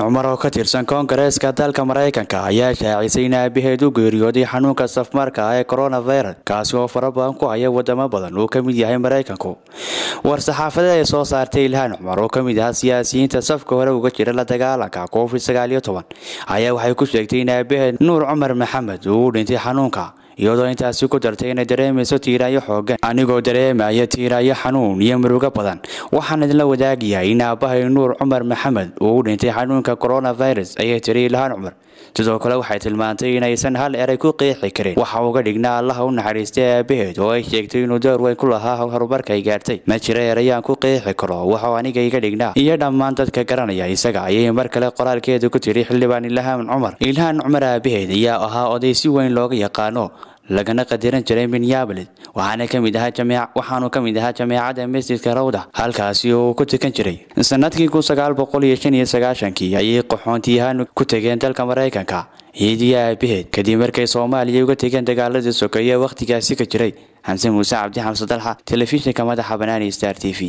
cumar oo ka tirsan koongareeska dalka maraykanka ayaa shaacisay in aabaheed u geeriyooday xanuunka safmarka ah ee coronavirus kaasi oo fara badan ku haya wadamo badan uu ka mid yahay maraykanku war-saxaafadeed ay soo saartay ilhaan cumar oo ka mid ah siyaasiyiinta safka hore uga jira la dagaalanka covid sagaal iyo toban ayaa waxay ku sheegtay in aabaheed nuur cumar maxamed uu u dhintay xanuunka iyadoo intaasi ku dartay inay dareemayso tiiraayo xoogan anigoo dareemaya tiiraayo xanuun iyo murugo badan waxaan idinla wadaagayaa in aabbahay nuur cumar maxamed uu u dhintay xanuunka coronavirus ayay tiri ilhaan cumar sidoo kale waxay tilmaantay inaysan hal eray ku qeexi karin waxa uga dhignaa allaha u naxariistay aabaheed oo ay sheegtay inuu door weyn ku lahaa horumarka ay gaartay ma jira erayaan ku qeexi karo waxuu aniga iga dhignaa iyo dhammaan dadka garanaya isaga ayay mar kale qoraalkeeda ku tiri xildhibaan ilhaan cumar ilhaan cumar aabaheed ayaa ahaa oday si weyn looga yaqaano lagana qadiran jiray minneabolis waxaana kamid ahaa waxaanu ka mid ahaa jameecada masjidka rawda halkaasi oo uu ku tukan jiray sanadkii kun sagaal boqol iyo shan iyo sagaashankii ayay qaxoontiyahaan ku tegeen dalka maraykanka ciidiyo aabaheed kadib markay soomaaliya uga tegeen dagaaladii sokeeye wakhtigaasi ka jiray xamse muuse cabdi xamse dalxa telefishinka madaxa banaani star t v